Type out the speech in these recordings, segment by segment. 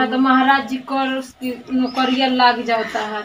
तो महाराज जी कर नौकरिया लाग जाता है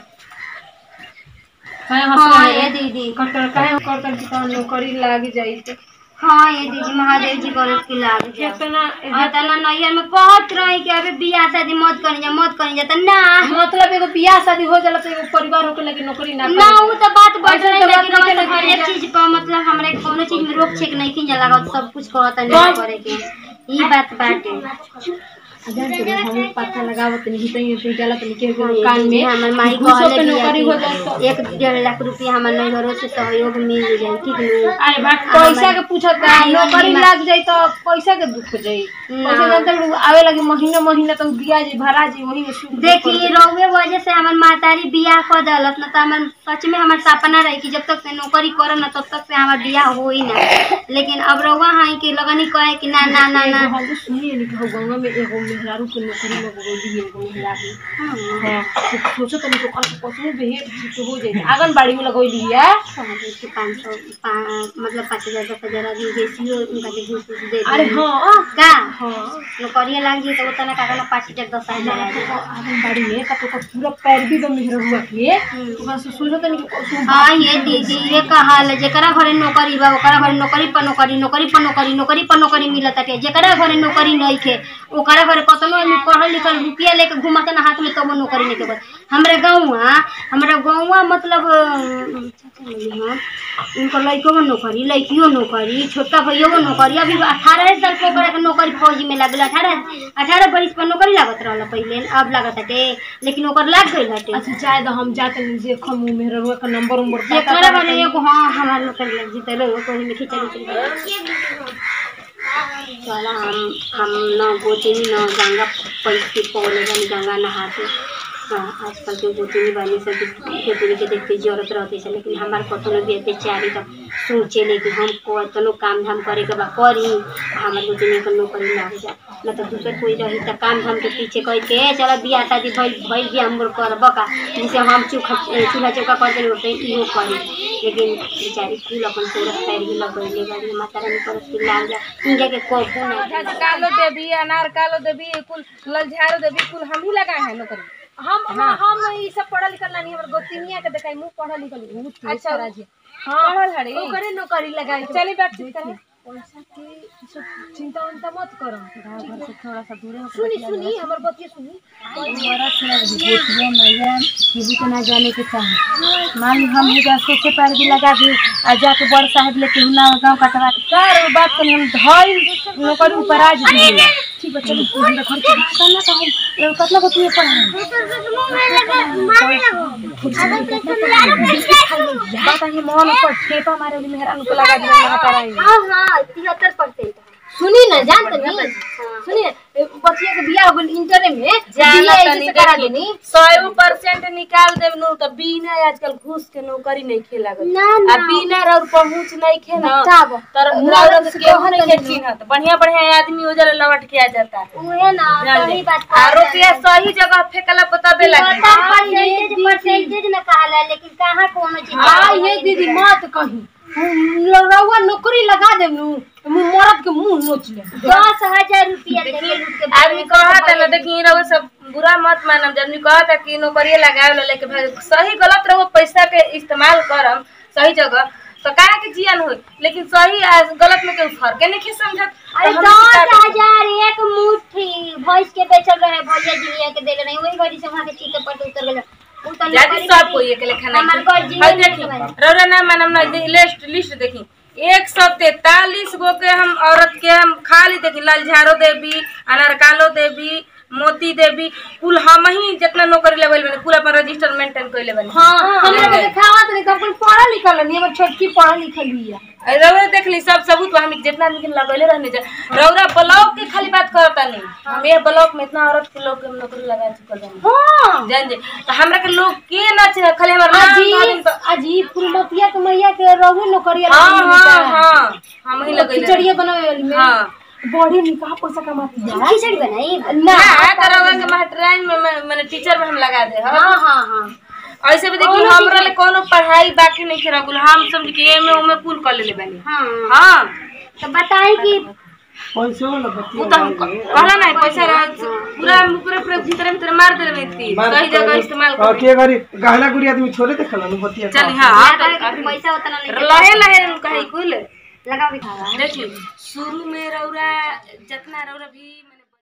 काहे हंस हाँ रहे ये हैं? दीदी कटर काहे करतर जी का नौकरी लाग जाई हाँ ये दीदी महादेव जी कॉलेज की लाग जाओ कितना और तना नैयर में कहत रही कि अभी बियाह शादी मत करी जा मत करी जा त ना मतलब एगो बियाह शादी हो जाला तो एगो परिवार होके लगे नौकरी ना ना करे वो तो बात बढ़ ऐसे रही तो बात लेकिन नहीं हर करनी एक चाहिए। चीज पर मतलब हमरे कोनो चीज में रोक छेक नहीं की जा लगा सब कुछ कहत नहीं करे के ई बात बाटे हजार तो हम पता लगावत नहीं तो ये जाला तो के हाँ, कान ये में हमर माई घूसो कहले पे कि नौकरी हो अभी जाए तो एक डेढ़ लाख रुपया हमर नैहरों से सहयोग मिल जाए ठीक नहीं अरे बात पैसा के पूछत है आई नौकरी मम्मी लाग जाई तो पैसा के दुख जाई ना। पैसा जानते लोग आवे लगे महीना महीना तक दिया जी भरा जी वही में सुख देखी रउए वजह से हमर मातारी बियाह कर दलत न त हमर सच में हमर सपना रही कि जब तक से नौकरी करम न तब तक से हमर बियाह होई ना लेकिन अब रउआ हाई के लगनी कहे कि ना ना ना ना हम तो सुनिए नहीं कि गंगा में एगो मेहरारू के नौकरी में गोदी एगो मेहरारू हाँ, हां सोचो तनी तो कल कसम बेहे ठीक हो जाए आंगनबाड़ी में लगोली है समझे कि पाँच सौ पा- मतलब पाँच हजार दस हजार अभी बेसी हो उनका के घूस घूस दे अरे दी। हां का हां नौकरिया लाग जी तो उतना का ना पाँच हजार दस हजार आ जाए। आंगनबाड़ी में का तो पूरा पैरवी में मेहरुआ के हम्म। ओकरा से सोचो तनी कि कसम हाँ ये दीदी ये कहा ले जेकरा घरे नौकरी बा ओकरा घरे नौकरी पर नौकरी नौकरी पर नौकरी नौकरी पर नौकरी मिलत है जेकरा घरे नौकरी नहीं खे ओकरा घरे कतनो आदमी पढ़ल लिखल रुपया लेके घुमाते ना हाथ में तब नौकरी नहीं के बस हमरा गाँवा हमरा गाँवा मतलब अ, हाँ, उनकर लड़को में नौकरी लड़कियों नौकरी छोटका भैया को नौकरी अभी अठारह साल के ओकरा के नौकरी फौजी में लागल अठारह अठारह बरिस पर नौकरी लागत रहल पहले अब लागत हटे लेकिन ओकर लाग गई हटे अच्छा जाए तो हम जाते नहीं देखो मुंह मेहरुआ का नंबर उम्बर ये पता करे करते बने एगो हाँ हमार नौकर लग जीते लोग कोई में खिचड़ी उचड़ी चला हम हम न गोतिनी न गंगा पैसे पौले बनी गंगा नहाते हाँ आजकल के गोतिनी बनी सब गोतिनी के देखते जरूरत रहते है लेकिन हमार कतनो भी बेचारी तो सोचे ले कि हम कतनो काम धाम करे के बा करी हमार गोतिनी के नौकरी लाग जा न तो दूसर कोई रही तो काम धाम के पीछे कह के चलो बियाह शादी भइल भइल भी हम करब का जैसे हम चूल्हा चूल्हा चौका कर देले वैसे इहो करी लेकिन बेचारी कुल अपन सूरत पैर भी लगैले बाड़ी माता रानी पर उसकी लाग जा इनके के कोपो नहीं कालो देवी अनार कालो देवी कुल ललझारो देवी कुल हम ही लगाए हैं नौकरी हम हाँ। हम ई सब पढ़ल लिखल नहीं हमर गोतिनिया के देखाई मुंह पढ़ल लिखल बहुत अच्छा। अच्छा हाँ पढ़ल हड़ी ओकरे नौकरी लगाई चली बातचीत करें पैसा के ई सब चिंता उनता मत करो घर से थोड़ा सा दूर हो सुनी सुनी हमर बतिया सुनी किसी को ना जाने के चाहे मान ली हम ही जा सोचे पैर भी लगा दी आ जाके बड़ साहब लेके हुना गाँव कटवा के सारे बात करी हम धल नौकरी ऊपर आज दिए ठीक है चलो तू हमरा घर के बात करना तो हम कतना को तू पढ़ा बात है मन पर ठेपा मारे वाली मेहरान को लगा दिया वहां पर आई हाँ हाँ तिहत्तर परसेंट सुनी ना जानते नहीं सुनी ना, ए, बचिया के बियाह हो गेल इंटरे में जाना बियाह तनी ऐसे करा देखी। देनी सौ परसेंट निकाल देब नु त बिना आजकल घूस के नौकरी नहीं खेला गई ना आ ना बिना और पहुंच नहीं खे ना बताब। तर मर्द औरत से के कहत नहीं नहीं चिन्हत बढ़िया बढ़िया आदमी उजर लौट के आ जाता है उहे ना जान सही ले। बात आ रुपया सही जगह फेंकला पताबे लगी परसेंटेज परसेंटेज न कहाला लेकिन कहाँ कोनो चीज आ ये दीदी मत कही रउआ नौकरी लगा देम नु मुंह मरद के मुंह नोच ले दस हजार रुपया देके लूट के आदमी कहता ना देखी रहो सब बुरा मत मानम जब आदमी कहता कि नौकरी लगावे ला लेके भाई सही गलत रहो पैसा के इस्तेमाल करम सही जगह तो काहे के जियन हो लेकिन सही आ गलत में कोई फर्क नहीं खे समझत अरे तो हम दस का करी? हजार एक मुट्ठी भैंस के बेचल रहे भैया जी के देले नहीं वही घड़ी से वहाँ के चीते पर उतर गए उ तो जाति नौकरी सब करी। कोई एक लेखा नहीं हमार घर जी हई में देखी नहीं रौरा ना मानम ना दे- लिस्ट लिस्ट देखी एक सौ तैतालीस गो के हम औरत के हम खाली देखी ललझारो देवी अनारकालो देवी मोती देवी कुल हम ही जितना नौकरी लेवल बने कुल अपन रजिस्टर मेंटेन कर लेवल हां हमरा के देखावत नहीं तब पढ़ल लिखल नहीं हमर छोटकी पढ़ल लिखल बिया रौरा देख ली सब सबूत हम जितना आदमी के लगैले रहने जा रौरा ब्लॉक के खाली बात करता नहीं हम ये ब्लॉक में इतना औरत के लोग के हम नौकरी लगा चुकल बानी हां जान जे तो हमरा के लोग के ना चाहे खाली हमर नाम अजी धारी- अजी फुलमतिया के मैया के रहू नौकरी हाँ हाँ हाँ हम ही लगैले खिचड़िया बनावे वाली में हाँ बड़ी निकाह पैसा कमाती है खिचड़ी बनाई ना ना तरवा के मास्टराइन में मैं- मैंने टीचर में हम लगा दे हाँ हाँ हाँ हाँ ऐसे भी देखी हमरा ले कोनो पढ़ाई बाकी नहीं खेरा गुल हम समझ के एमे उमे कुल कर लेले बानी हाँ हाँ तो बताई कि पैसे वाला बतिया वो तो हम कहला ना पैसा रह- पूरा पूरा पूरा भीतर भीतर मार देले में थी मार सही जगह इस्तेमाल और कर के गरी गहना गुड़ी आदमी छोड़े देखला नु बतिया चल हाँ पैसा उतना नहीं लहे लहे कहीं कुल लगा भी खावा देखिए शुरू में रौरा जितना रौरा भी